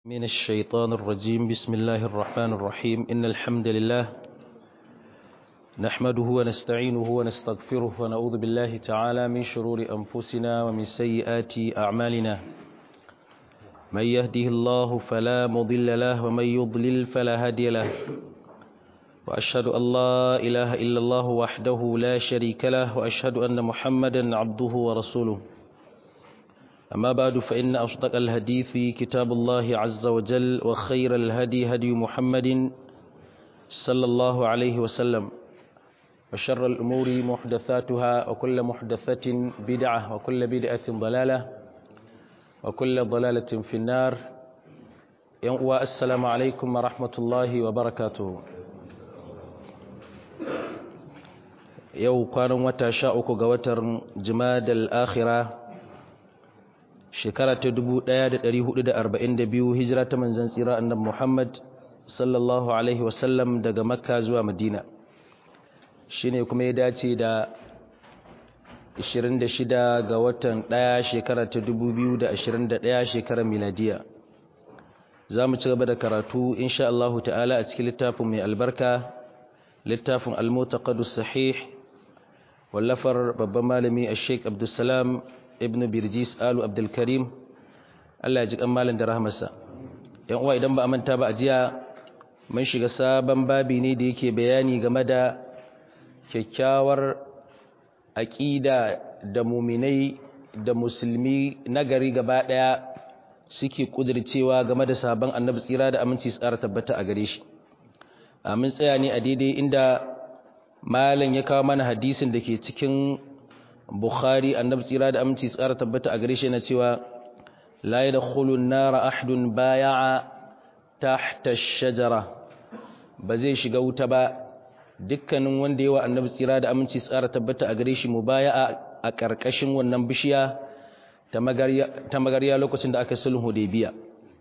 من الشيطان الرجيم بسم الله الرحمن الرحيم إن الحمد لله نحمده ونستعينه ونستغفره ونعوذ بالله تعالى من شرور أنفسنا ومن سيئات أعمالنا من يهده الله فلا مضل له ومن يضلل فلا هادي له وأشهد أن لا إله إلا الله وحده لا شريك له وأشهد أن محمدا عبده ورسوله أما بعد فإن أصدق الحديث كتاب الله عز وجل وخير الهدي هدي محمد صلى الله عليه وسلم وشر الأمور محدثاتها وكل محدثة بدعة وكل بدعة ضلالة وكل ضلالة في النار السلام عليكم ورحمة الله وبركاته yau kwanan wata sha uku ga watan jimadal akhira shekara ta 1442 hijira ta manzan tsira annabi Muhammad sallallahu alaihi wasallam daga makka zuwa madina shine kuma ya dace da 26 ga watan 1 shekara ta 2021 shekarar miladiya za mu ci gaba da karatu insha Allah ta'ala a cikin littafin mai albarka littafin al-mutaqaddis sahih wallafar babban malami a sheik abdulsalam ibn birjis alu abdulkarim allah ya ji kan malin da rahmarsa yan uwa idan ba a manta ba a jiya mun shiga sabon babi ne da yake bayani game da kyakkyawar aƙida da muminai da musulmi nagari gaba ɗaya suke ƙudircewa game da sabon annabi tsira da aminci tsara tabbata a gare shi amin tsaya ne a daidai inda malam ya kawo mana hadisin da ke cikin bukhari annabi tsira da aminci tsara tabbata a gare shi na cewa la yadkhulu an-nara ahdun baya'a tahta ash-shajara ba zai shiga wuta ba dukkanin wanda yawa annabi tsira da aminci tsara tabbata a gare shi mubaya'a a karkashin wannan bishiya ta magariya ta magariya lokacin da aka sulhu hudaybiya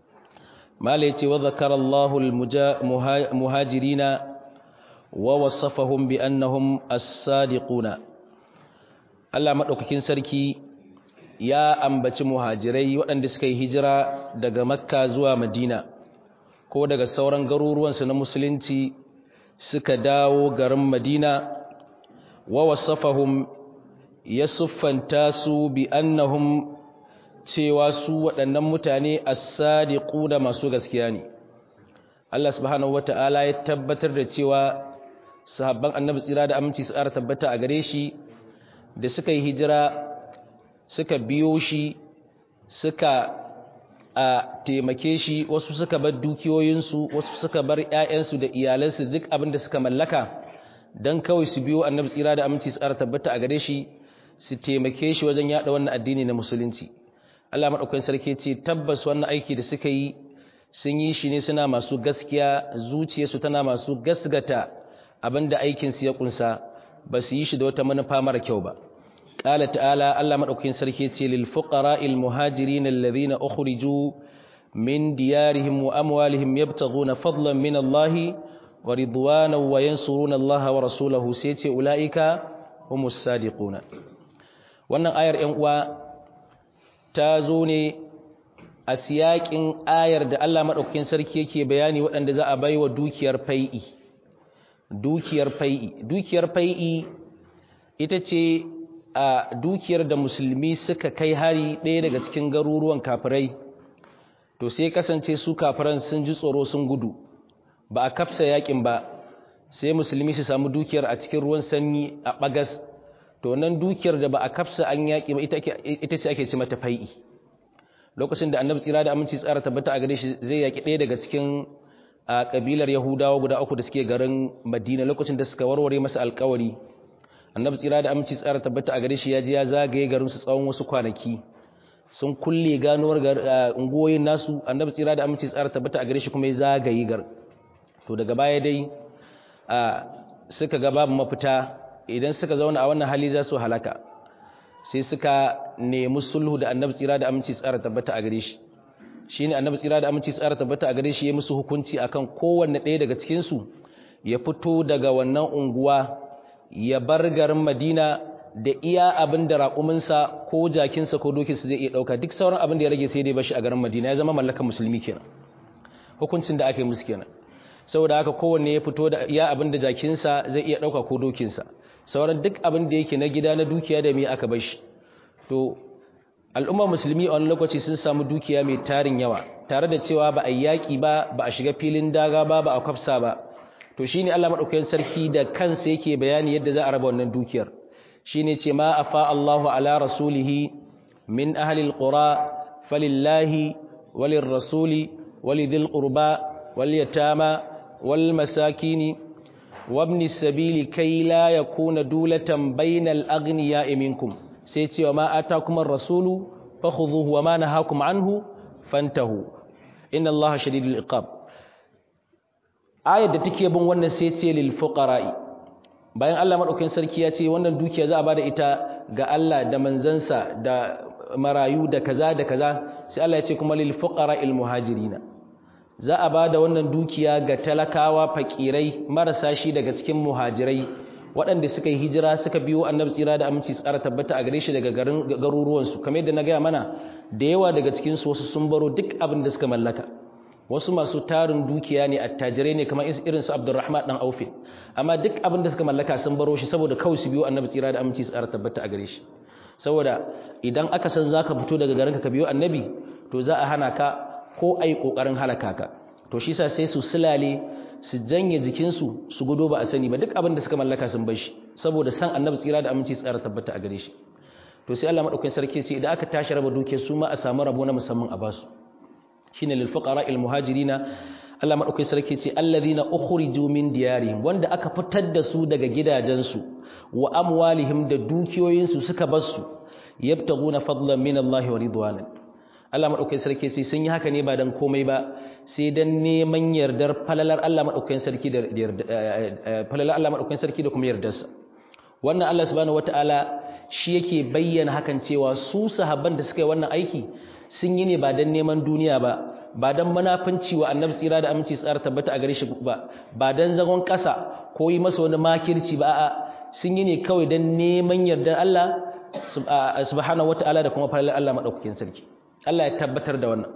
mala yace wa zakara Allahu al-muhajirina ووصفهم بأنهم الصادقون Allah madaukakin sarki ya ambaci muhajirai waɗanda suka yi hijira daga Makka zuwa Madina ko daga sauran garuruwansu na musulunci suka dawo garin Madina wa wasafahum ya siffanta su bi annahum cewa su waɗannan mutane as-sadiquna masu gaskiya ne Allah subhanahu wata'ala ya tabbatar da cewa sahabban annabi tsira da aminci su ƙara tabbata a gare shi da suka yi hijira suka biyo shi suka a taimake shi wasu suka bar dukiyoyinsu wasu suka bar ƴaƴansu da iyalansu duk abin da suka mallaka dan kawai su biyo annabi tsira da aminci su ƙara tabbata a gare shi su taimake shi wajen yada wannan addini na musulunci Allah madaukakin sarki ce tabbas wannan aiki da suka yi sun yi shi ne suna masu gaskiya zuciyarsu tana masu gasgata abinda aikinsu ya kunsa ba su yi shi da wata manufa mara kyau ba qala ta'ala Allah madaukakin sarki ce lil fuqara'il muhajirin alladhina ukhriju min diyarihim wa amwalihim yabtaghuna fadlan min Allah wa ridwanan wa yansuruna Allah wa rasulahu sai ce ulaika humus sadiquna wannan ayar 'yan uwa ta zo ne a siyakin ayar da Allah madaukakin sarki yake bayani waɗanda za a baiwa dukiyar fai'i dukiyar fai'i dukiyar fai'i ita ce a dukiyar da musulmi suka kai hari ɗaya daga cikin garuruwan kafirai to sai kasance su kafiran sun ji tsoro sun gudu ba a kafsa yakin ba sai musulmi su samu dukiyar a cikin ruwan sanyi a bagas to nan dukiyar da ba a kafsa an yaki ba ita ce ake ci mata fai'i lokacin da annabi tsira da aminci tsara tabbata a gare shi zai yaki ɗaya daga cikin a kabilar Yahudawa guda uku da suke garin Madina lokacin da suka warware masa alƙawari Annabi tsira da aminci tsara tabbata a gare shi ya je ya zagaye garin su tsawon wasu kwanaki sun kulle ganuwar ungoyin nasu Annabi tsira da aminci tsara tabbata a gare shi kuma ya zagaye gar to daga baya dai a suka ga babu mafita idan suka zauna a wannan hali za su halaka sai suka nemi sulhu da Annabi tsira da aminci tsara tabbata a gare shi shi ne annabi tsira da aminci tsara tabbata a gare shi ya musu hukunci akan kowanne ɗaya daga cikinsu ya fito daga wannan unguwa ya bar garin madina da iya abin da raƙuminsa ko jakinsa ko dokinsa zai iya ɗauka duk sauran abin da ya rage sai dai bashi a garin madina ya zama mallakan musulmi kenan hukuncin da aka yi musu kenan saboda haka kowanne ya fito da ya abin da jakinsa zai iya ɗauka ko dokinsa sauran duk abin da yake na gida na dukiya da mai aka bar shi to al'ummar musulmi a wani lokaci sun samu dukiya mai tarin yawa tare da cewa ba a yaƙi ba ba a shiga filin daga ba ba a kwafsa ba to shine Allah madaukakin sarki da kansa yake bayani yadda za a raba wannan dukiyar shine ce ma afa Allahu ala rasulihi min ahli alqura falillahi walir rasuli walidhil qurba wal yatama wal masakini wabni sabili kai la yakuna dulatan bainal aghniya'i minkum sai ce wa ma atakum ar-rasulu fakhudhuhu wa ma nahakum anhu fantahu inna allaha shadidul iqab ayat da take bin wannan sai ce lil fuqara'i bayan Allah madaukakin sarki ya ce wannan dukiya za a bada ita ga Allah da manzansa da marayu da kaza da kaza sai Allah ya ce kuma lil fuqara'il muhajirina za a bada wannan dukiya ga talakawa fakirai marasa shi daga cikin muhajirai waɗanda suka yi hijira suka biyo annabi tsira da aminci tsara tabbata a gare shi daga garin garuruwansu kamar yadda na gaya mana da yawa daga cikinsu wasu sun baro duk abin da suka mallaka wasu masu tarin dukiya ne attajirai ne kamar irin su abdurrahman dan aufe amma duk abin da suka mallaka sun baro shi saboda kawai su biyo annabi tsira da aminci tsara tabbata a gare shi saboda idan aka san zaka fito daga garinka ka biyo annabi to za a hana ka ko ai kokarin halaka ka to shi sa sai su sulale su janye jikinsu su gudo ba a sani ba duk abin da suka mallaka sun bar shi saboda san annabi tsira da aminci tsara tabbata a gare shi to sai Allah madaukakin sarki ce idan aka tashi raba duke su ma a samu rabo na musamman a basu shine lil fuqara al muhajirina Allah madaukakin sarki ce alladhina ukhriju min diyarihim wanda aka fitar da su daga gidajensu wa amwalihim da dukiyoyinsu suka bar su yabtaguna fadlan min Allah wa ridwanan Allah maɗaukakin sarki ce sun yi haka ne ba don komai ba sai don neman yardar falalar Allah maɗaukakin sarki da falalar Allah maɗaukakin sarki da kuma yardarsa wannan Allah subhanahu wata'ala shi yake bayyana hakan cewa su sahabban da suka yi wannan aiki sun yi ne ba don neman duniya ba ba don munafanci wa annabi tsira da aminci tsara tabbata a gare shi ba ba don zagon ƙasa ko yi masa wani makirci ba a'a sun yi ne kawai don neman yardar Allah subhanahu wata'ala da kuma falalar Allah maɗaukakin sarki Allah ya tabbatar da wannan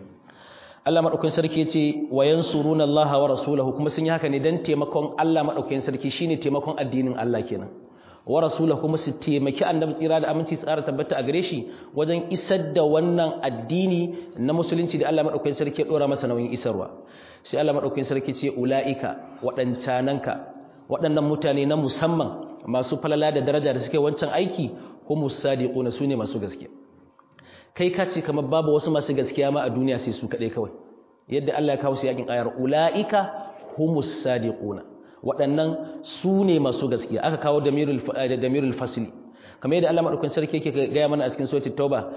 Allah madaukakin sarki yace wayansuruna Allah wa rasulahu kuma sun yi haka ne dan taimakon Allah madaukakin sarki shine taimakon addinin Allah kenan wa rasulahu kuma su taimaki annabi tsira da aminci tsara tabbata a gare shi wajen isar da wannan addini na musulunci da Allah madaukakin sarki ya dora masa nauyin isarwa sai Allah madaukakin sarki ce ulaika wadancananka waɗannan mutane na musamman masu falala da daraja da suke wancan aiki humus sadiquna sune masu gaskiya kai ka ce kamar babu wasu masu gaskiya ma a duniya sai su kaɗai kawai yadda Allah ya kawo su yakin ayar ula'ika humus sadiquna waɗannan su ne masu gaskiya aka kawo damirul damirul fasli kamar yadda Allah madaukakin sarki yake gaya mana a cikin suratul tauba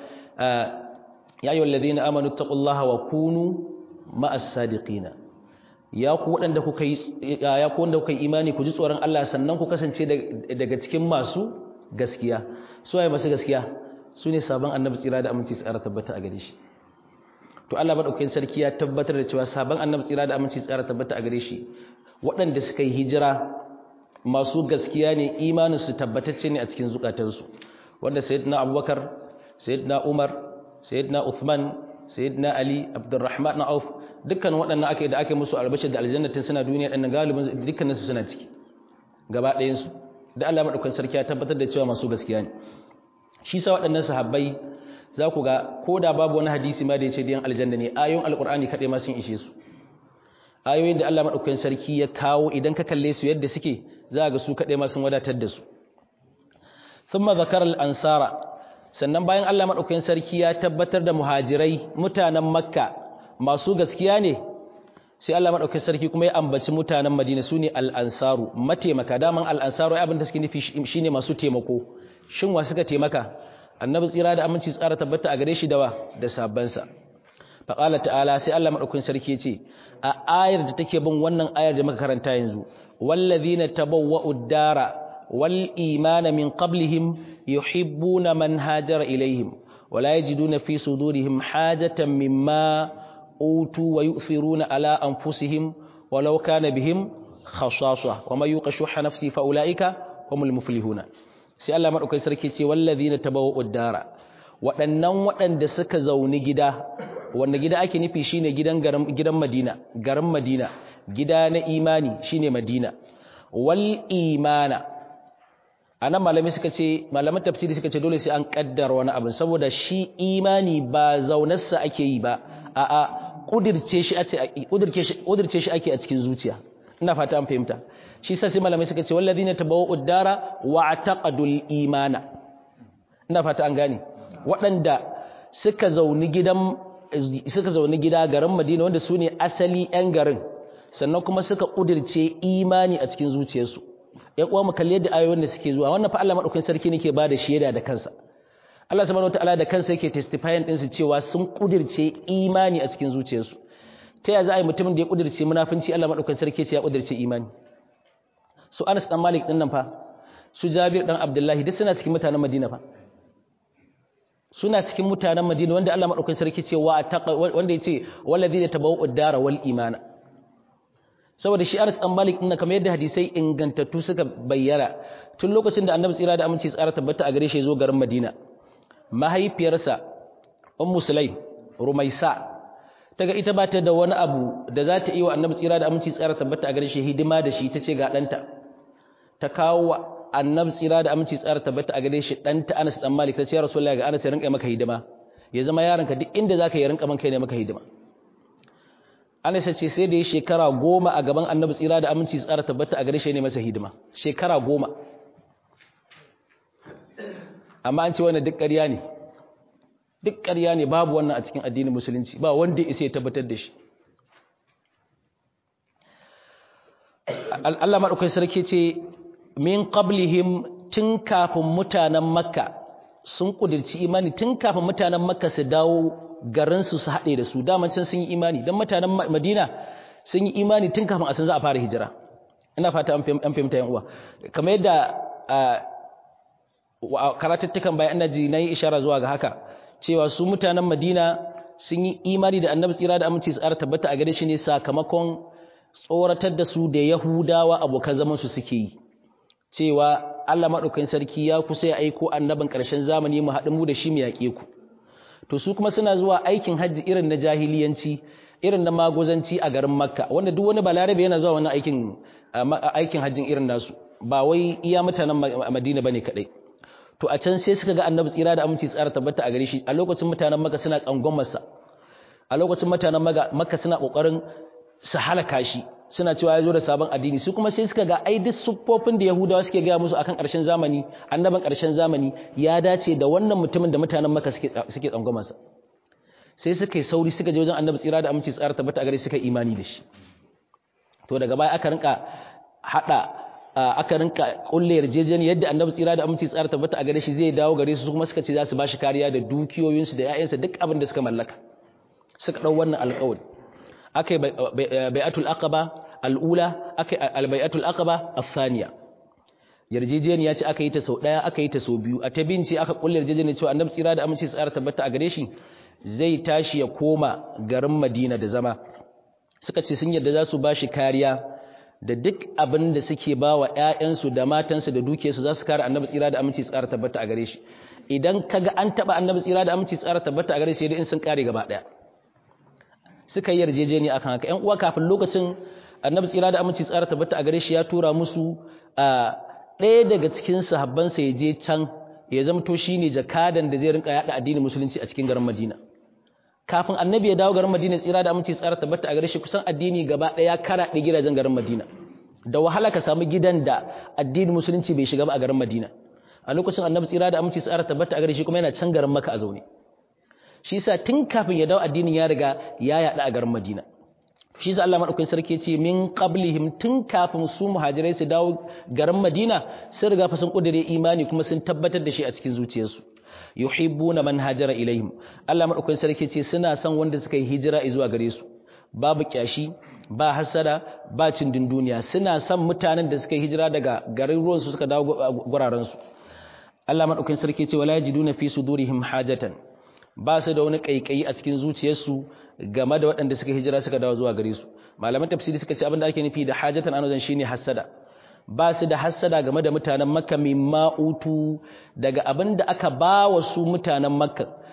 ya ayyuhal ladina amanu taqullaha wa kunu ma'as sadiqina ya ku waɗanda kuka yi ya ku wanda kuka yi imani ku ji tsoron Allah sannan ku kasance daga cikin masu gaskiya su waye masu gaskiya su ne sabon annabi tsira da aminci tsara tabbata a gare shi to Allah madaukakin sarki ya tabbatar da cewa sabon annabi tsira da aminci tsara tabbata a gare shi waɗanda suka yi hijira masu gaskiya ne imanin su tabbatacce ne a cikin zukatansu wanda sayyidina Abubakar sayyidina Umar sayyidina Uthman sayyidina Ali Abdurrahman na Auf dukkan waɗannan aka da aka musu albashir da aljannatin suna duniya ɗan galibin dukkanin su suna ciki gaba ɗayan su da Allah madaukakin sarki ya tabbatar da cewa masu gaskiya ne shi sa waɗannan sahabbai za ku ga ko da babu wani hadisi ma da ya ce diyan aljanna ne ayoyin alkur'ani kaɗai ma sun ishe su ayoyin da Allah maɗaukakin sarki ya kawo idan ka kalle su yadda suke za ga su kaɗai ma sun wadatar da su thumma zakara al-ansara sannan bayan Allah maɗaukakin sarki ya tabbatar da muhajirai mutanen makka masu gaskiya ne sai Allah maɗaukakin sarki kuma ya ambaci mutanen madina su ne al-ansaru mataimaka daman al-ansaru abin da suke nufi shine masu taimako shin wa suka taimaka annabi tsira da aminci tsara tabbata a gare shi dawa da sabansa fa qala ta'ala sai Allah madaukakin sarki yace a ayar da take bin wannan ayar da muka karanta yanzu wallazina tabawwa'u ad-dara wal imana min qablihim yuhibbuna man hajara ilaihim wala yajiduna fi sudurihim hajatan mimma utu wa yu'thiruna ala anfusihim walau kana bihim khasasa wa may yuqashuha nafsi fa ulaika humul muflihuna sai Allah madaukakin sarki ce wallazina tabawwa'ud dara waɗannan waɗanda suka zauni gida wanda gida ake nufi shine gidan garin gidan Madina garin Madina gida na imani shine Madina wal imana anan malami suka ce malaman tafsiri suka ce dole sai an kaddara wani abu saboda shi imani ba zaunarsa ake yi ba a'a kudirce shi ake kudirce shi ake a cikin zuciya ina fata an fahimta shi sai malamai suka ce wallazina tabawwa'u dara wa taqadul imana ina fata an gane waɗanda suka zauni gidan suka zauni gida garin Madina wanda su ne asali 'yan garin sannan kuma suka kudirce imani a cikin zuciyarsu ya kuwa mu kalli yadda ayoyin da suke zuwa wannan fa Allah madaukakin sarki nake ba da shaida da kansa Allah subhanahu wataala da kansa yake testifying din su cewa sun kudirce imani a cikin zuciyarsu ta yaya za a yi mutumin da ya kudirce munafinci Allah madaukakin sarki ce ya kudirce imani su Anas dan Malik din nan fa su Jabir dan Abdullahi duk suna cikin mutanen Madina fa suna cikin mutanen Madina wanda Allah madaukakin sarki ce wa wanda yace wallazi tabawwa'u dara wal imana saboda shi Anas dan Malik din kamar yadda hadisai ingantattu suka bayyana tun lokacin da Annabi tsira da aminci tsara tabbata a gare shi zo garin Madina mahaifiyarsa Ummu Sulaim Rumaisa taga ita ba ta da wani abu da za ta yi wa Annabi tsira da aminci tsara tabbata a gare shi hidima da shi tace ga danta ta kawo Annabi tsira da aminci tsara tabbata a gare shi danta Anas dan Malik tace ya Rasulullahi ga Anas ya rinka maka hidima ya zama yaronka duk inda zaka yi rinka man kai ne maka hidima Anas ce sai da ya shekara goma a gaban annabi tsira da aminci tsara tabbata a gare shi ne masa hidima shekara goma amma an ce wannan duk ƙarya ne duk ƙarya ne babu wannan a cikin addinin musulunci ba wanda isa ya tabbatar da shi Allah maɗaukai sarki ce min qablihim tun kafin mutanen makka sun ƙudirci imani tun kafin mutanen makka su dawo garinsu su haɗe da su daman can sun yi imani don mutanen madina sun yi imani tun kafin a san za a fara hijira ina fata an fahimta yan uwa kamar yadda karatattukan bayan annaji na yi ishara zuwa ga haka cewa su mutanen madina sun yi imani da annabi tsira da aminci tsara tabbata a gare shi ne sakamakon tsoratar da su da yahudawa abokan zaman su suke yi cewa Allah maɗaukakin sarki ya kusa ya aiko annabin ƙarshen zamani mu haɗu mu da shi mu yaƙe ku to su kuma suna zuwa aikin hajji irin na jahiliyanci irin na magozanci a garin makka wanda duk wani balarabe yana zuwa wannan aikin aikin hajjin irin nasu ba wai iya mutanen madina bane kadai to a can sai suka ga annabi tsira da aminci tsara tabbata a gare shi a lokacin mutanen makka suna tsangon masa a lokacin mutanen makka suna kokarin su halaka shi suna cewa ya zo da sabon addini su kuma sai suka ga ai duk siffofin da yahudawa suke gaya musu akan ƙarshen zamani annaban ƙarshen zamani ya dace da wannan mutumin da mutanen maka suke suke tsangwamarsa sai suka yi sauri suka je wajen annabi tsira da aminci tsara tabbata a gare suka imani da shi to daga baya aka rinka hada aka rinka kulle yarjejeniya yadda annabi tsira da aminci tsara tabbata a gare shi zai dawo gare su kuma suka ce za su ba shi kariya da dukiyoyinsu da 'ya'yansa duk abin da suka mallaka suka ɗau wannan alƙawari aka yi bai'atul aqaba al'ula aka yi albai'atul aqaba athaniya yarjejeniya ce aka yi ta sau daya aka yi ta sau biyu a ta binci aka kulle yarjejeniya cewa annabi tsira da aminci tsara tabbata a gare shi zai tashi ya koma garin Madina da zama suka ce sun yarda za su bashi kariya da duk abin da suke ba wa ƴaƴansu da matansu da dukiyarsu za su kare annabi tsira da aminci tsara tabbata a gare shi idan kaga an taba annabi tsira da aminci tsara tabbata a gare shi in sun kare gaba daya suka yi yarjejeniya akan haka ƴan uwa kafin lokacin annabi tsira da aminci tsara tabbata a gare shi ya tura musu a ɗaya daga cikin sahabbansa ya je can ya zamto shine jakadan da zai rinka yada addinin musulunci a cikin garin Madina kafin annabi ya dawo garin Madina tsira da aminci tsara tabbata a gare shi kusan addini gaba ɗaya karaɗe gidajen garin Madina da wahala ka samu gidan da addinin musulunci bai shiga ba a garin Madina a lokacin annabi tsira da aminci tsara tabbata a gare shi kuma yana can garin Makka a zaune shi yasa tun kafin ya dawo addinin ya riga ya yada a garin Madina shi yasa Allah madaukakin sarki ce min qablihim tun kafin su muhajirai su dawo garin Madina sun riga fa sun kudure imani kuma sun tabbatar da shi a cikin zuciyarsu yuhibbuna man hajara ilaihim Allah madaukakin sarki ce suna son wanda suka yi hijira zuwa gare su babu kyashi ba hasada ba cindin duniya suna son mutanen da suka yi hijira daga garin ruwan su suka dawo guraren su Allah madaukakin sarki ce wala yajiduna fi sudurihim hajatan ba su da wani kaikayi a cikin zuciyarsu game da waɗanda suka hijira suka dawo zuwa gare su malaman tafsiri suka ce abin da ake nufi da hajatan anozan shine hasada ba su da hassada game da mutanen makka mimma utu daga abin da aka ba wa su mutanen makka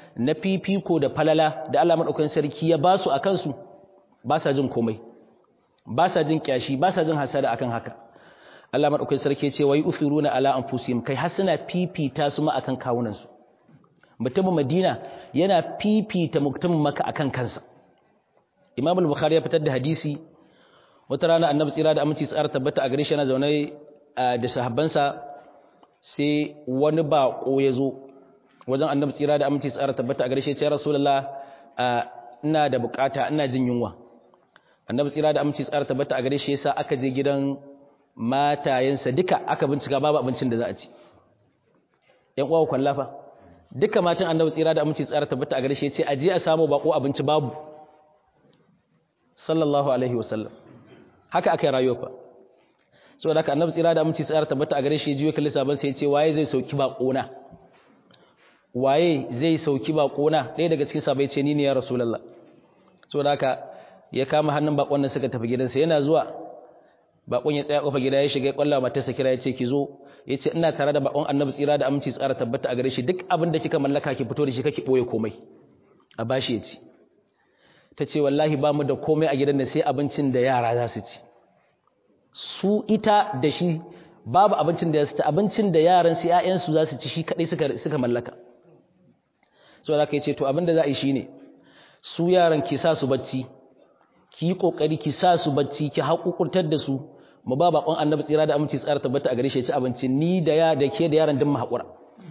na fifiko da falala da Allah madaukakin sarki ya ba su akan su ba sa jin komai ba sa jin kyashi ba sa jin hasada akan haka Allah madaukakin sarki ya ce wai uthiruna ala anfusihim kai har suna fifita su ma akan kawunan su mutumin Madina yana fifita mutumin Makka akan kansa Imam al-Bukhari ya fitar da hadisi wata rana Annabi tsira da aminci tsara tabbata a gare shi yana zaune da sahabbansa sai wani bako ya zo wajen Annabi tsira da aminci tsara tabbata a gare shi ya ce Rasulullah ina da bukata ina jin yunwa Annabi tsira da aminci tsara tabbata a gare shi yasa aka je gidan matayensa duka aka bincika babu abincin da za a ci ‘yan uwa kwallafa duka matan annabi tsira da aminci tsara tabbata a gare shi ce aje a samu bako abinci babu sallallahu alaihi wasallam haka aka yi rayuwa fa saboda haka annabi tsira da aminci tsara tabbata a gare shi jiyo kalli sabon sai ya ce waye zai sauki bako na waye zai sauki bako na ɗaya daga cikin sabai ce ni ne ya rasulullah saboda haka ya kama hannun bakon nan suka tafi gidansa yana zuwa bakon ya tsaya kofar gida ya shiga ya kwalla matarsa kira ya ce ki zo ya ce ina tare da bakon annabi tsira da aminci tsara tabbata a gare shi duk abin da kika mallaka ki fito da shi kake boye komai a bashi ya ci ta ce wallahi ba mu da komai a gidan da sai abincin da yara za su ci su ita da shi babu abincin da ya ci abincin da yaran su ƴaƴansu za su ci shi kadai suka suka mallaka so da kai ce to abin da za a yi shine su yaran ki sa su bacci ki yi kokari ki sa su bacci ki haƙuƙurtar da su mu ba bakon annabi tsira da aminci tsara tabbata a gare shi ya ci abinci ni da ya da ke da yaran din mu haƙura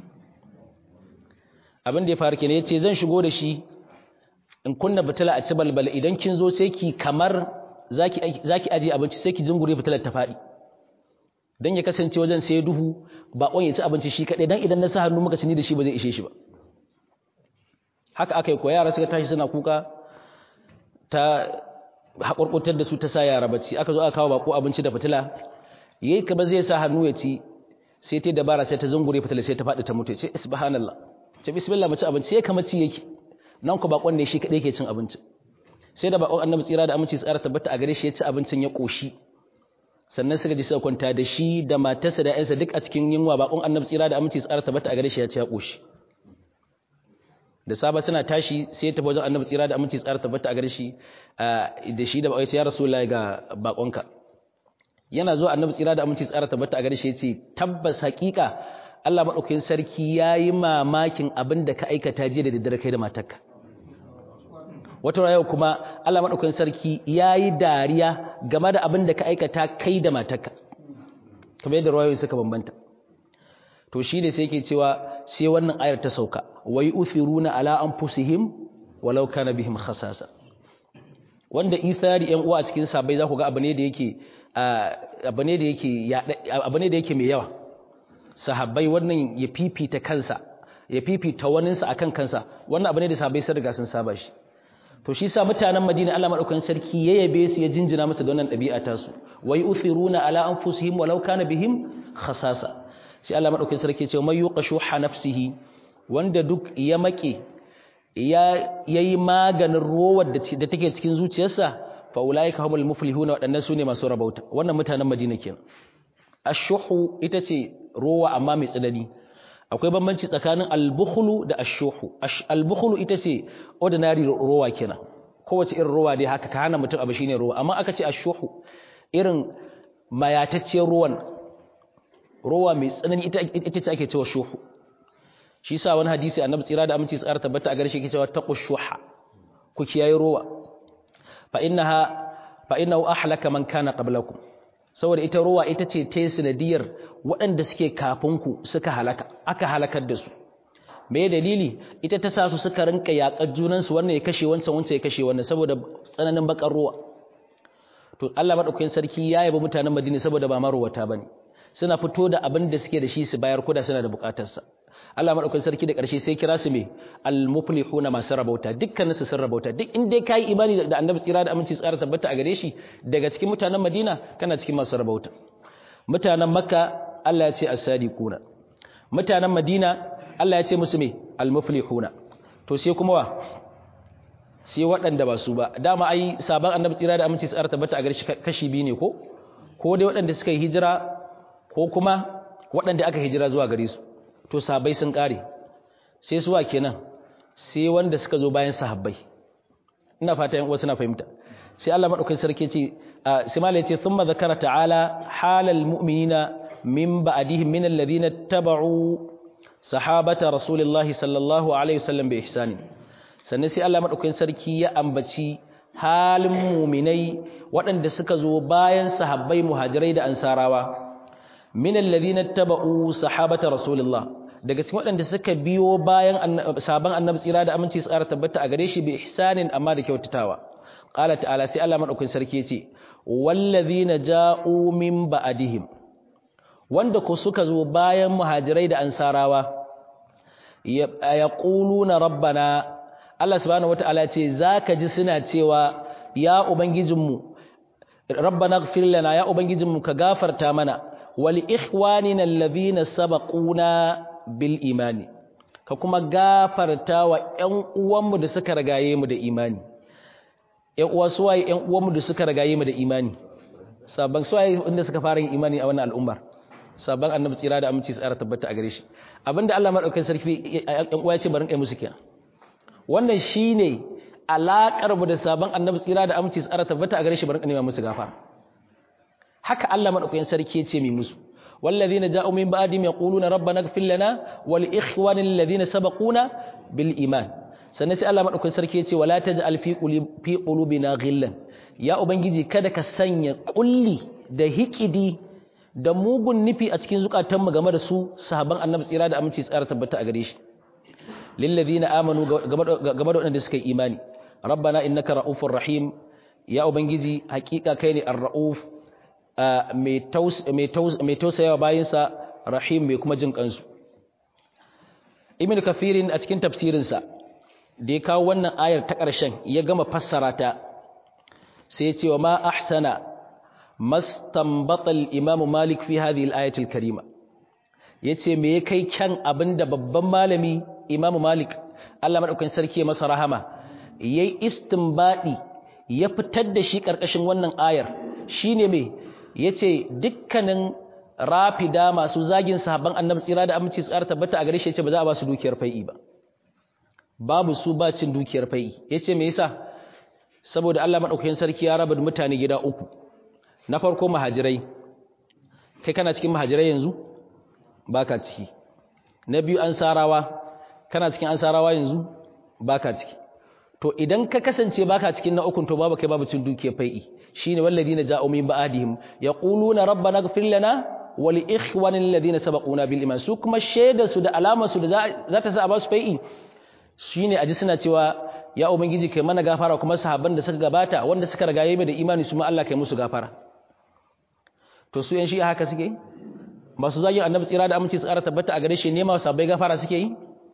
abin da ya faru kenan yace zan shigo da shi in kunna fitila a ci balbal idan kin zo sai ki kamar zaki zaki aje abinci sai ki jingure fitilar ta faɗi dan ya kasance wajen sai duhu bakon ya ci abinci shi kadai dan idan na sa hannu muka ci ni da shi ba zai ishe shi ba haka aka yi ko yara suka tashi suna kuka ta haƙurƙutar da su ta sa yara bacci aka zo aka kawo bako abinci da fitila yayi kaba zai sa hannu ya ci sai ta dabara sai ta zungure fitila sai ta faɗi ta mutu ce subhanallah ce bismillah mace abinci sai kamar ci yake nan ku bakon ne shi kadai yake cin abinci sai da bakon annabi tsira da aminci tsara tabbata a gare shi ya ci abincin ya koshi sannan suka ji suka kwanta da shi da matarsa da ƴansa duk a cikin yunwa bakon annabi tsira da aminci tsara tabbata a gare shi ya ci ya koshi da saba suna tashi sai ta wajen annabi tsira da aminci tsara tabbata a gare shi da shi da ya rasulullahi ga bakonka yana zuwa annabi tsira da aminci tsara tabbata a gare shi yace tabbas hakika Allah madaukakin sarki yayi mamakin abin da ka aikata jiya da daddare kai da matarka wata rayuwa kuma Allah madaukakin sarki yayi dariya game da abin da ka aikata kai da matarka kamar yadda rawayoyi suka bambanta to shi ne sai yake cewa sai wannan ayar ta sauka wai uthiruna ala anfusihim walau kana bihim khasasa wanda ithari yan uwa a cikin sabai za ku ga abu ne da yake abu ne da yake abu ne da yake mai yawa sahabbai wannan ya fifita kansa ya fifita waninsa akan kansa wannan abu ne da sahabbai sun riga sun saba shi to shi sa mutanen Madina Allah madaukakin sarki ya yabe su ya jinjina musu da wannan ɗabi'a ta su wai uthiruna ala anfusihim walau kana bihim khasasa sai Allah madaukakin sarki ya ce may yuqashu nafsihi wanda duk ya make ya yayi maganin rowar da take cikin zuciyarsa fa ulaika humul muflihuna wadannan sune masu rabauta wannan mutanen Madina kenan ashuhu ita ce rowa amma mai tsanani akwai bambanci tsakanin albukhlu da ashuhu albukhlu ita ce ordinary rowa kenan kowace irin rowa dai haka ka hana mutum abu shine rowa amma aka ce ashuhu irin mayatacciyar ruwan rowa mai tsanani ita ita ce ake cewa shuhu shi yasa wani hadisi annabi tsira da aminci tsara tabbata a gare shi yake cewa taqushuha ku kiyaye rowa fa innaha fa innahu ahlaka man kana qablakum saboda ita rowa ita ce ta sanadiyar waɗanda suke kafin ku suka halaka aka halakar da su me dalili ita ta sa su suka rinka yaƙar junan su wannan ya kashe wancan wancan ya kashe wannan saboda tsananin bakar rowa to Allah madaukakin sarki ya yaba mutanen Madina saboda ba marowata bane suna fito da abin da suke da shi su bayar koda suna da bukatarsa Allah madaukakin sarki da ƙarshe sai kira su me al-muflihuna masu rabauta dukkanin su sun rabauta duk in dai kai imani da Annabi tsira da aminci tsara tabbata a gare shi daga cikin mutanen Madina kana cikin masu rabauta mutanen Makka Allah ya ce as-sadiquna mutanen Madina Allah ya ce musu me al-muflihuna to sai kuma wa sai waɗanda ba su ba dama ai sabon Annabi tsira da aminci tsara tabbata a gare shi kashi biyu ne ko ko dai waɗanda suka yi hijira ko kuma waɗanda aka hijira zuwa gare su to sabai sun kare sai suwa kenan sai wanda suka zo bayan sahabbai ina fata yan uwa suna fahimta sai Allah madaukakin sarki ce sai malai ce thumma zakara ta'ala halal mu'minina min ba'dihim min alladhina taba'u sahabata rasulillahi sallallahu alaihi wasallam bi ihsani sannan sai Allah madaukakin sarki ya ambaci halin mu'minai waɗanda suka zo bayan sahabbai muhajirai da ansarawa min alladhina taba'u sahabata rasulillah daga cikin waɗanda suka biyo bayan sabon annabi tsira da aminci su ƙara tabbata a gare shi bi ihsanin amma da kyautatawa qala ta'ala sai Allah madaukakin sarki yace wallazina ja'u min ba'dihim wanda ku suka zo bayan muhajirai da ansarawa yaquluna rabbana Allah subhanahu wataala ce zaka ji suna cewa ya ubangijinmu rabbana ighfir lana ya ubangijinmu ka gafarta mana wal ikhwanina alladhina sabaquna bil imani ka kuma gafarta wa ƴan uwanmu da suka ragaye mu da imani ƴan uwa suwaye ƴan uwanmu da suka ragaye mu da imani sabban suwaye inda suka fara yin imani a wannan al'ummar sabban annabi tsira da aminci tsara tabbata a gare shi abinda Allah madaukakin sarki ƴan uwa ya ce barin kai musu kiyan wannan shine alakar mu da sabban annabi tsira da aminci tsara tabbata a gare shi barin kai musu gafara haka Allah madaukakin sarki ya ce mi musu والذين جاءوا من بعدهم يقولون ربنا اغفر لنا ولإخواننا الذين سبقونا بالإيمان sannan sai Allah madaukakin sarki yace wala taj'al fi fi qulubina ghillan ya ubangiji kada ka sanya kulli da hikidi da mugun nufi a cikin zukatan mu game da su sahaban annabi tsira da aminci tsara tabbata a gare shi lil ladina amanu game da wanda suka yi imani rabbana innaka raufur rahim ya ubangiji hakika kai ne ar-rauf mai tausayawa bayansa rahim mai kuma jin kansu ibn kafirin a cikin tafsirinsa da ya kawo wannan ayar ta ƙarshen ya gama fassara ta sai ya ce wa ma ahsana mastanbatal imamu malik fi hadhihi al-ayati al-karima yace me ya kai kyan abinda babban malami imamu malik Allah madaukakin sarki masa rahama yayi istinbadi ya fitar da shi karkashin wannan ayar shine me ya ce dukkanin rafida masu zagin sahabban annabi tsira da aminci tsara tabbata a gare shi ya ce ba za a ba su dukiyar fai'i ba babu su ba cin dukiyar fai'i ya ce me yasa saboda Allah maɗaukakin sarki ya raba mutane gida uku na farko mahajirai kai kana cikin mahajirai yanzu baka ciki na biyu ansarawa kana cikin ansarawa yanzu baka ciki to idan ka kasance baka cikin na ukun to babu kai babu cin dukiyar fai'i shine walladina ja'u min ba'dihim yaquluna rabbana ighfir lana wa li ikhwanina alladhina sabaquna bil iman su kuma shaida su da alama su da za ta sa a basu fai'i shine aji suna cewa ya ubangiji kai mana gafara kuma sahabban da suka gabata wanda suka ragaye mu da imani su ma Allah kai musu gafara to su yan shi haka suke yi masu zagin annabi tsira da aminci tsara tabbata a gare shi ne ma sabai gafara suke yi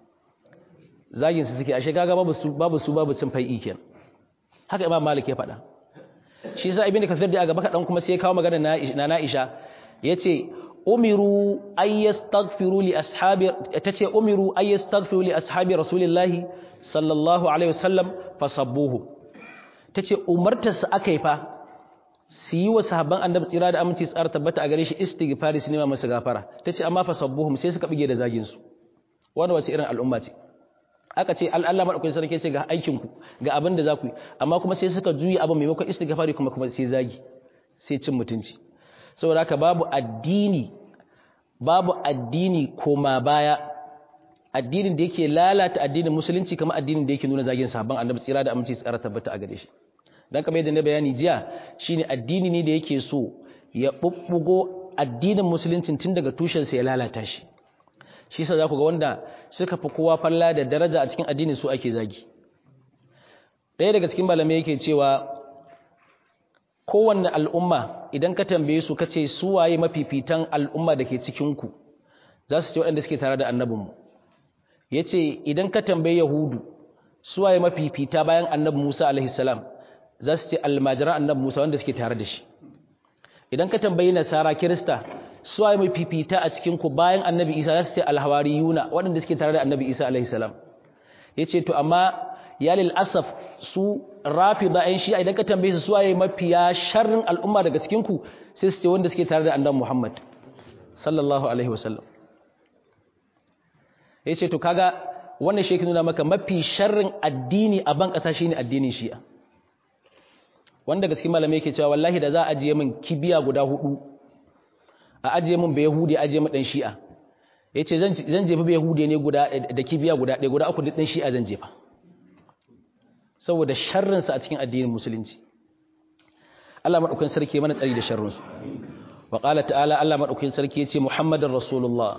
zagin su suke ashe kaga babu su babu su babu cin fai'i kenan haka imam malik ya faɗa shi yasa ibnu kafir da gaba kadan kuma sai ya kawo magana na na Aisha yace umiru ay yastaghfiru li ashabi tace umiru ay yastaghfiru li ashabi rasulillahi sallallahu alaihi wasallam fasabbuhu tace umartar su akai fa su yi wa sahabban annabi tsira da aminci tsara tabbata a gare shi istighfari su nema masa gafara tace amma fasabbuhum sai suka bige da zagin su wanda wace irin al'umma ce aka ce Allah madaukakin sarki ce ga aikin ku ga abin da za ku yi amma kuma sai suka juyi abin maimakon istighfari kuma kuma sai zagi sai cin mutunci saboda haka babu addini babu addini koma baya addinin da yake lalata addinin musulunci kamar addinin da yake nuna zagin sahabban annabi tsira da aminci tsara tabbata a gare shi dan kamar yadda na bayani jiya shine addini ne da yake so ya bubbugo addinin musuluncin tun daga tushen sa ya lalata shi shi yasa za ku ga wanda suka fi kowa falla da daraja a cikin addini su ake zagi ɗaya daga cikin malamai yake cewa kowanne al'umma idan ka tambaye su kace su waye mafifitan al'umma da ke cikinku za su ce waɗanda suke tare da annabinmu ya ce idan ka tambaye yahudu su waye mafifita bayan annabi musa alaihissalam za su ce almajiran annabi musa wanda suke tare da shi idan ka tambayi nasara kirista su waye mafifita a cikinku bayan annabi isa za su ce alhawariyuna waɗanda suke tare da annabi isa alaihissalam ya ce to amma ya lil asaf su rafi da ‘yan shi'a idan ka tambaye su suwaye mafiya sharrin al'umma daga cikinku sai su ce wanda suke tare da annan Muhammad sallallahu Alaihi wasallam ya ce to kaga wannan shi nuna maka mafi sharrin addini a ban ƙasa shine addinin shi'a wanda gaske malamai yake cewa wallahi da za a ajiye min kibiya guda hudu a ajiye min bai yahudi ajiye min dan shi'a yace zan zan jefa bai yahudi ne guda da kibiya guda ɗaya guda uku duk dan shi'a zan jefa saboda sharrin sa a cikin addinin musulunci Allah madaukakin sarki mana tsari da sharrin su wa qala ta'ala Allah madaukakin sarki yace muhammadar rasulullah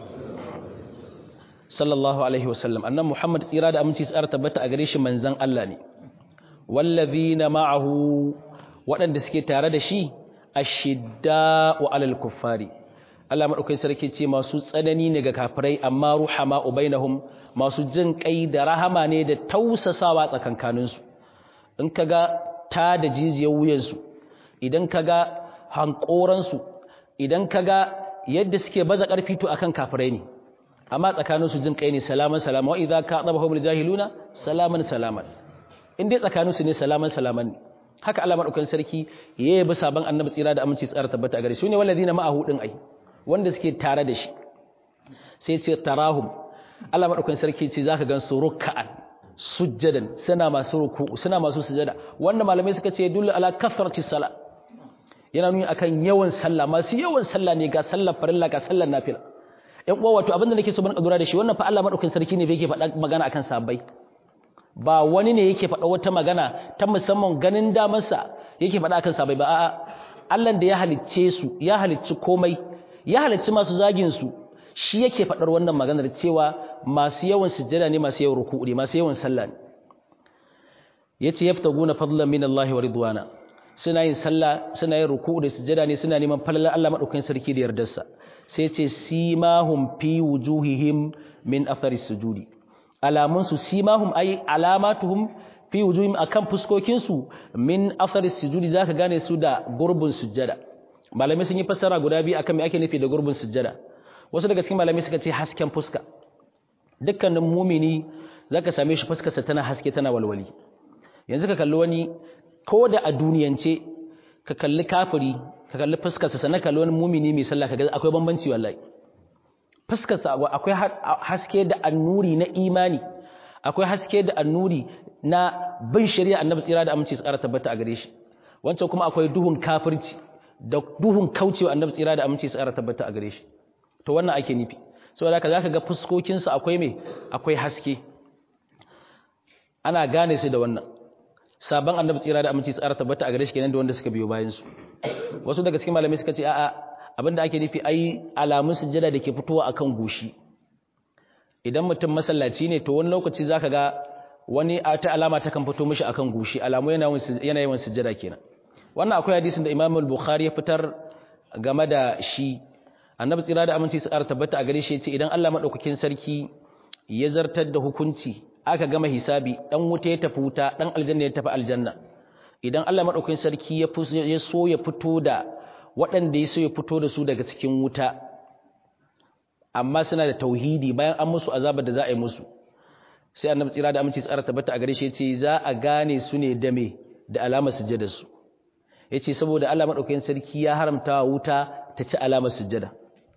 sallallahu alaihi wasallam annan muhammad tsira da aminci tsara tabbata a gare shi manzon Allah ne wallazina ma'ahu waɗanda suke tare da shi ashidda'u alal kuffari Allah madaukakin sarki ce masu tsanani ne ga kafirai amma ruhama ubainahum masu jin kai da rahama ne da tausasawa tsakankanin su in kaga ta da jijiyar wuyan su idan kaga hankoran su idan kaga yadda suke baza karfi to akan kafirai ne amma tsakanin su jin kai ne salaman salama wa idza ka'adabahum jahiluna salaman salaman in dai tsakaninsu ne salaman salaman ne haka Allah madaukakin sarki yayi bi saban annabi tsira da aminci tsara tabbata gare su ne walladina ma'ahu din ai wanda suke tare da shi sai ce tarahum Allah madaukakin sarki ce zaka gan su ruk'an sujjadan suna masu ruku'u suna masu sujada wanda malamai suka ce dullu ala kathrati sala yana nuni akan yawan sallah masu yawan sallah ne ga sallar farilla ga sallar nafila ƴan uwa wato abinda nake so ban kadura da shi wannan fa Allah madaukakin sarki ne bai yake faɗa magana akan sahabbai ba wani ne yake faɗa wata magana ta musamman ganin damarsa yake faɗa akan sabai ba a'a Allah da ya halicce su ya halicci komai ya halicci masu zagin su shi yake faɗar wannan maganar cewa masu yawan sujjada ne masu yawan ruku'u ne masu yawan sallah ne yace yaftaguna fadlan min Allah wa ridwana suna yin sallah suna yin ruku'u da sujjada ne suna neman falalar Allah madaukakin sarki da yardarsa sai ce simahum fi wujuhihim min athari sujudi alamunsu simahum ay alamatuhum fi wujuhim akan fuskokinsu min athari sujudi zaka gane su da gurbin sujjada malamai sun yi fassara guda biyu akan me ake nufi da gurbin sujjada wasu daga cikin malamai suka ce hasken fuska dukkanin mumini zaka same shi fuskarsa tana haske tana walwali yanzu ka kalli wani ko da a duniyance ka kalli kafiri ka kalli fuskarsa sannan kalli wani mumini mai sallah kaga akwai bambanci wallahi fuskarsa akwai haske da annuri na imani akwai haske da annuri na bin shari'a annabi tsira da aminci tsara tabbata a gare shi wancan kuma akwai duhun kafirci da duhun kaucewa annabi tsira da aminci tsara tabbata a gare shi to wannan ake nufi saboda haka zaka ga fuskokin su akwai me akwai haske ana gane su da wannan sabon annabi tsira da aminci tsara tabbata a gare shi kenan da wanda suka biyo bayan su wasu daga cikin malamai suka ce a'a abinda ake nufi ai alamun sujjada da ke fitowa akan goshi idan mutum masallaci ne to wani lokaci zaka ga wani ta alama ta kan fito mishi akan goshi alamu yana yana yawan sujjada kenan wannan akwai hadisin da Imam al-Bukhari ya fitar game da shi Annabi tsira da aminci su ƙara tabbata a gare shi yace idan Allah madaukakin sarki ya zartar da hukunci aka gama hisabi dan wuta ya tafi wuta dan aljanna ya tafi aljanna idan Allah madaukakin sarki ya so ya fito da waɗanda ya so ya fito da su daga cikin wuta amma suna da tauhidi bayan an musu azabar da za a yi musu sai annabi tsira da aminci tsara tabbata a gare shi yace za a gane su ne da me da alamar sujjada su yace saboda Allah madaukakin sarki ya haramta wuta ta ci alamar sujjada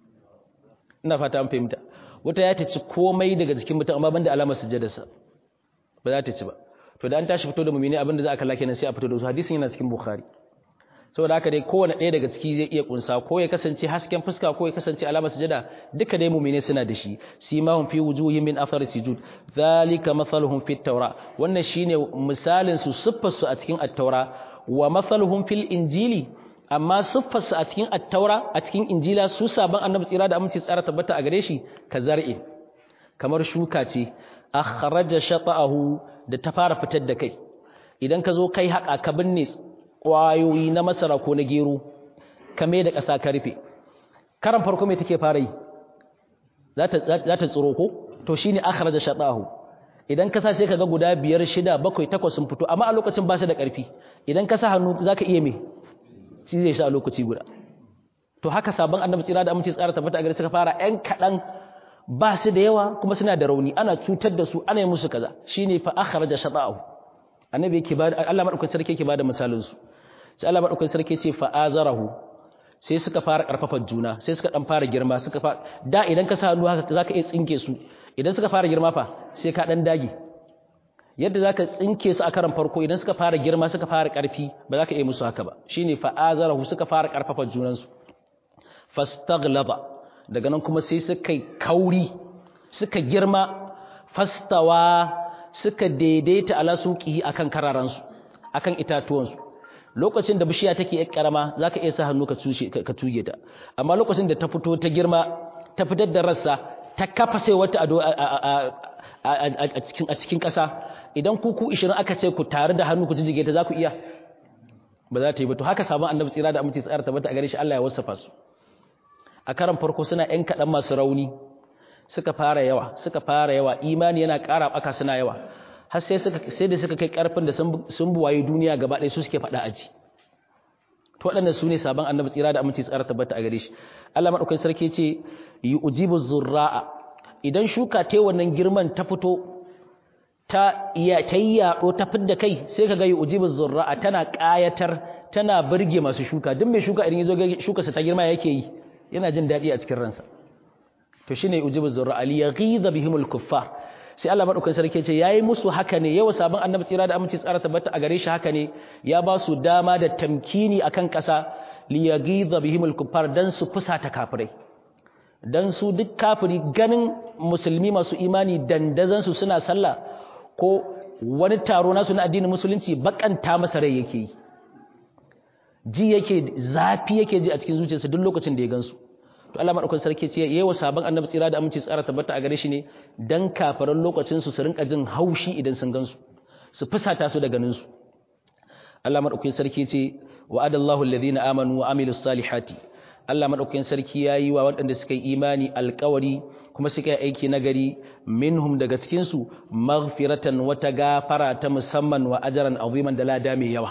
ina fata an fahimta wuta ya ta ci komai daga jikin mutum amma banda alamar sujjadarsa ba za ta ci ba to da an tashi fito da mumini abinda za a kalla kenan sai a fito da su hadisin yana cikin bukhari saboda haka dai kowane ɗaya daga ciki zai iya kunsa ko ya kasance hasken fuska ko ya kasance alamar sujada duka dai mu'mine suna da shi simahum fi wujuhihim min athar sujud zalika mathaluhum fit tawra wannan shine misalin su siffar su a cikin at-taura wa mathaluhum fil injili amma siffar su a cikin at-taura a cikin injila su saban annabi tsira da aminci tsara tabbata a gare shi kazar'i kamar shuka ce akhraja shata'ahu da ta fara fitar da kai idan ka zo kai haka ka binne ƙwayoyi na masara ko na gero kame da ƙasa ka rufe karan farko mai take fara yi za ta tsiro ko to shi ne akhara da shaɗahu idan ka sa sai ka ga guda biyar shida bakwai takwas sun fito amma a lokacin ba su da ƙarfi idan ka sa hannu za ka iya me shi zai sha a lokaci guda to haka sabon annabi tsira da aminci tsara tabbata a gari suka fara ƴan kaɗan ba su da yawa kuma suna da rauni ana cutar da su ana yi musu kaza shine fa akhara da shaɗahu annabi yake ba Allah madaukakin sarki yake bada misalin su sai Allah madaukakin sarki ce fa azarahu sai suka fara karfafar juna sai suka dan fara girma suka fara da idan ka sa hannu haka zaka iya tsinke su idan suka fara girma fa sai ka dan dage yadda zaka tsinke su a karan farko idan suka fara girma suka fara karfi ba za ka iya musu haka ba shine fa'azarahu suka fara karfafa junansu fastaghlaba daga nan kuma sai suka kauri suka girma fastawa suka daidaita ala suqihi akan kararansu akan itatuwansu lokacin da bishiya take yar karama zaka iya sa hannu ka tushe ka tuge ta amma lokacin da ta fito ta girma ta fitar da rassa ta kafa sai wata ado a cikin a cikin ƙasa idan ku ku 20 aka ce ku tare da hannu ku jijige ta za ku iya ba za ta yi ba to haka sabon annabi tsira da aminci tsara tabbata a gare shi Allah ya wasafa su a karan farko suna ƴan kaɗan masu rauni suka fara yawa suka fara yawa imani yana ƙara ɓaka suna yawa har sai suka sai da suka kai ƙarfin da sun buwaye duniya gaba ɗaya su suke faɗa aji to waɗannan su ne sabon annabi tsira da aminci tsara tabbata a gare shi Allah madaukakin sarki ce yu'jibu zurra'a idan shuka ta wannan girman ta fito ta iya ta yi yaɗo ta fidda kai sai ka ga yu'jibu zurra'a tana ƙayatar tana burge masu shuka duk mai shuka idan yazo ga shukarsa ta girma yake yi yana jin daɗi a cikin ransa to shine ujibu zurra ali yaghiza bihimul kuffar sai Allah madaukakin sarki ce yayi musu haka ne yawa sabon annabi tsira da aminci tsara tabbata a gare shi haka ne ya ba su dama da tamkini akan ƙasa li yaghiza bihimul kuffar dan su fusata kafirai dan su duk kafiri ganin musulmi masu imani dandazan su suna sallah ko wani taro nasu na addinin musulunci bakanta masa rai yake yi ji yake zafi yake ji a cikin zuciyarsa duk lokacin da ya gansu to Allah madaukakin sarki ce yayi wa sabon annabi tsira da aminci tsara tabbata a gare shi ne dan kafaran lokacin su su rinka jin haushi idan sun gansu su fusata su da ganin su Allah madaukakin sarki ce wa'adallahu alladhina amanu wa amilus salihati Allah madaukakin sarki yayi wa waɗanda suka yi imani alƙawari kuma suka yi aiki nagari minhum daga cikin su maghfiratan wata gafara ta musamman wa ajran aziman da lada mai yawa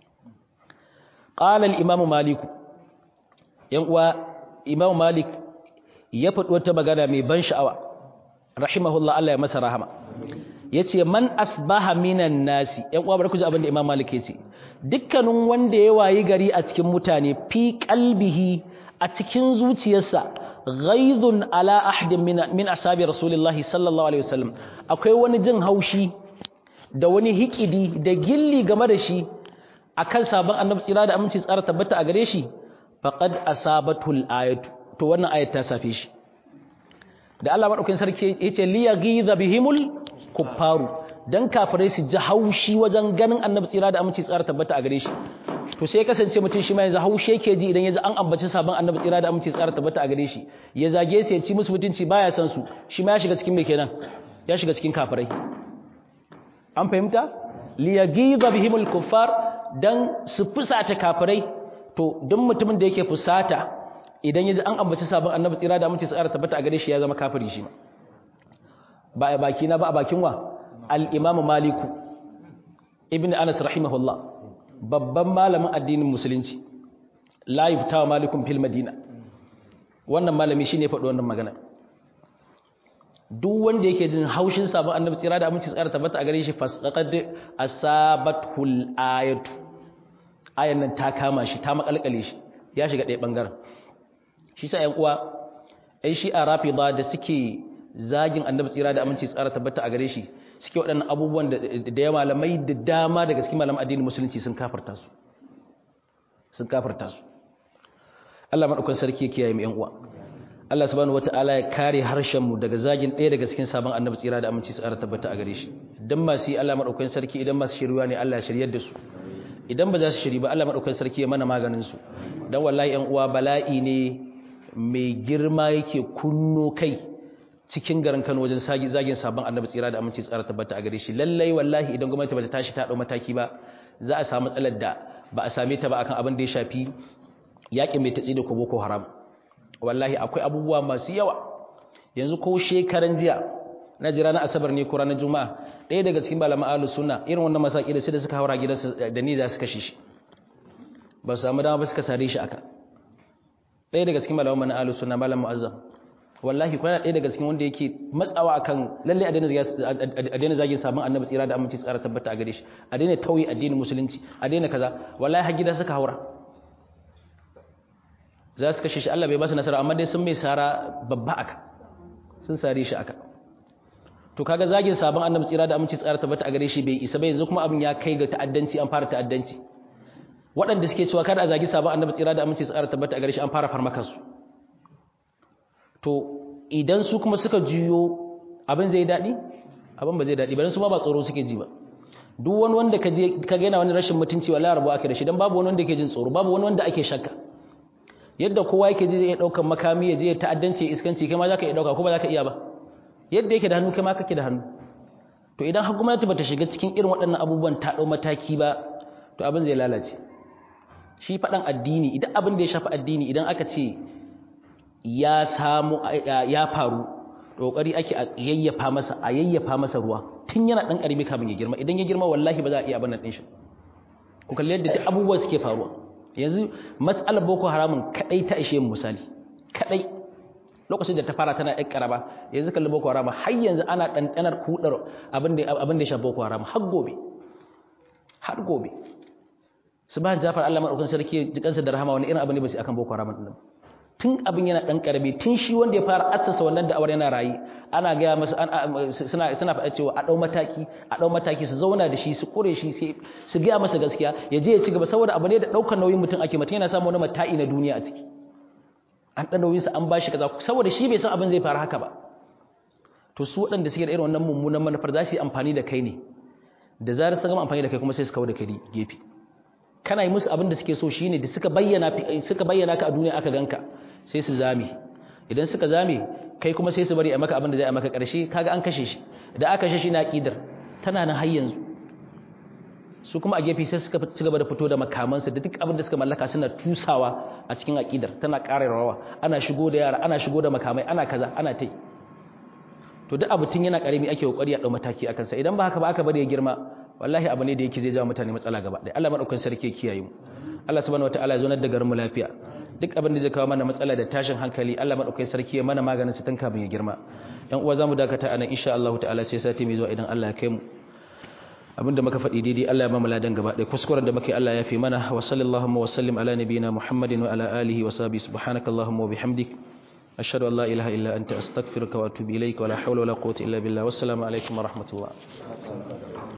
qala al-imam malik yan uwa imam malik ya faɗi wata magana mai ban sha'awa rahimahullah Allah ya masa rahama yace man asbaha minan nasi yan uwa barku ji abin da imam malik yace dukkanin wanda ya wayi gari a cikin mutane fi qalbihi a cikin zuciyarsa ghaidun ala ahdin min min ashabi rasulillahi sallallahu alaihi wasallam akwai wani jin haushi da wani hikidi da gilli game da shi akan sabon annabi tsira da aminci tsara tabbata a gare shi faqad asabatul ayatu to wannan ayat ta safe shi da Allah madaukakin sarki yace li yaghiza bihimul kuffaru dan kafirai su ji haushi wajen ganin annabi tsira da aminci tsara tabbata a gare shi to sai kasance mutum shi ma yanzu haushi yake ji idan yaji an ambaci sabon annabi tsira da aminci tsara tabbata a gare shi ya zage su ya ci musu mutunci baya san su shi ma ya shiga cikin me kenan ya shiga cikin kafirai an fahimta li yaghiza bihimul kuffar dan su fusata kafirai to duk mutumin da yake fusata idan yaji an ambaci sabon annabi tsira da aminci tsara tabbata a gare shi ya zama kafiri shi ma ba a baki na ba a bakin wa al-imam maliku ibn anas rahimahullah babban malamin addinin musulunci la yuftawa malikun fil madina wannan malami shine faɗi wannan magana duk wanda yake jin haushin sabon annabi tsira da aminci tsara tabbata a gare shi fasaqad asabatul ayatu ayan nan ta kama shi ta makalkale shi ya shiga ɗaya bangaren shi sa ƴan uwa ai shi a rafida da suke zagin annabi tsira da aminci tsara tabbata a gare shi suke waɗannan abubuwan da ya malamai da dama daga cikin malaman addinin musulunci sun kafarta su sun kafarta su Allah madaukakin sarki ya kiyaye mu ƴan uwa Allah subhanahu wataala ya kare harshen mu daga zagin ɗaya daga cikin sabon annabi tsira da aminci tsara tabbata a gare shi dan masu yi Allah madaukakin sarki idan masu shiriwa ne Allah ya shiryar da su idan ba za su shiri ba Allah madaukakin sarki ya mana maganin su dan wallahi ƴan uwa bala'i ne mai girma yake kunno kai cikin garin Kano wajen zagin sabon annabi tsira da aminci tsara tabbata a gare shi lallai wallahi idan gwamnati bata tashi ta dau mataki ba za a samu matsalar da ba a same ta ba akan abin da ya shafi yaƙin mai tatsi da boko haram wallahi akwai abubuwa masu yawa yanzu ko shekaran jiya na jira na asabar ne ko ranar juma'a ɗaya daga cikin malaman ahlus sunna irin wannan masaki da sai da suka haura gidansu da ni za su kashe shi ba su samu dama ba suka sare shi aka ɗaya daga cikin malaman na ahlus sunna malam mu'azzam wallahi kwana ɗaya daga cikin wanda yake matsawa akan lalle a daina zagin sabon annabi tsira da aminci tsara tabbata a gare shi a daina tauye addinin musulunci a daina kaza wallahi har gida suka haura za su kashe shi Allah bai ba su nasara amma dai sun mai sara babba aka sun sare shi aka to kaga zagin sabon annabi tsira da aminci tsara tabbata a gare shi bai isa ba yanzu kuma abin ya kai ga ta'addanci an fara ta'addanci waɗanda suke cewa kada a zagi sabon annabi tsira da aminci tsara tabbata a gare shi an fara farmaka su to idan su kuma suka juyo abin zai daɗi abin ba zai daɗi ba su ma ba tsoro suke ji ba duk wani wanda ka je ka ga yana wani rashin mutunci wallahi rabu ake da shi dan babu wani wanda yake jin tsoro babu wani wanda ake shakka yadda kowa yake je ya daukan makami ya je ya ta'addanci iskanci kai ma zaka iya dauka ko ba zaka iya ba yadda yake da hannu kai ma kake da hannu to idan har gwamnati bata shiga cikin irin waɗannan abubuwan ta dau mataki ba to abin zai lalace shi faɗan addini idan abin da ya shafi addini idan aka ce ya samu ya faru kokari ake a yayyafa masa a yayyafa masa ruwa tun yana dan karimi kamin ya girma idan ya girma wallahi ba za a iya abin nan din shi ku kalli yadda duk abubuwa suke faruwa yanzu mas'alar boko haramun kadai ta ishe mu misali kadai lokacin da ta fara tana ɗan karaba yanzu kalli boko haram har yanzu ana ɗanɗanar kudar abin da abin da ya shafi boko haram har gobe har gobe subhan jafar Allah madaukakin sarki jikansa da rahama wani irin abin ne ba su akan boko haram din tun abin yana ɗan ƙarami tun shi wanda ya fara assasa wannan da'awar yana rayu ana gaya masa suna suna faɗa cewa a ɗau mataki a ɗau mataki su zauna da shi su ƙure shi su gaya masa gaskiya ya je ya ci gaba saboda abu ne da ɗaukar nauyin mutum ake mutum yana samun wani mata'i na duniya a ciki an ɗan nauyinsa an ba shi kaza saboda shi bai san abin zai fara haka ba to su waɗanda suke da irin wannan mummunan manufar za su yi amfani da kai ne da zarar sun gama amfani da kai kuma sai su kawo da kai gefe kana yi musu abin da suke so shine da suka bayyana suka bayyana ka a duniya aka ganka sai su zame idan suka zame kai kuma sai su bari a maka abin da zai a maka ƙarshe kaga an kashe shi da aka kashe shi na aqidar tana nan har yanzu su kuma a gefe sai suka ci gaba da fito da makamansu da duk abin da suka mallaka suna tusawa a cikin aqidar tana ƙara rawa ana shigo da yara ana shigo da makamai ana kaza ana tai to duk abu tun yana karami ake kokari a dau mataki akan sa idan ba haka ba aka bari ya girma wallahi abu ne da yake zai jawo mutane matsala gaba ɗaya Allah madaukakin sarki ya kiyaye mu Allah subhanahu wataala ya zo da garin mu lafiya duk abin da zai kawo mana matsala da tashin hankali Allah madaukakin sarki ya mana maganin su tun kafin ya girma dan uwa zamu dakata anan insha Allah ta'ala sai sati mai zuwa idan Allah ya kai mu abinda muka faɗi daidai Allah ya ba mu ladan gaba ɗaya kuskuren da muke Allah ya fi mana wa sallallahu wa sallim ala nabiyyina Muhammadin wa ala alihi wa sahbihi subhanakallahumma wa bihamdik ashhadu an la ilaha illa anta astaghfiruka wa atubu ilaik wa la hawla wa la quwwata illa billah wassalamu alaikum wa rahmatullah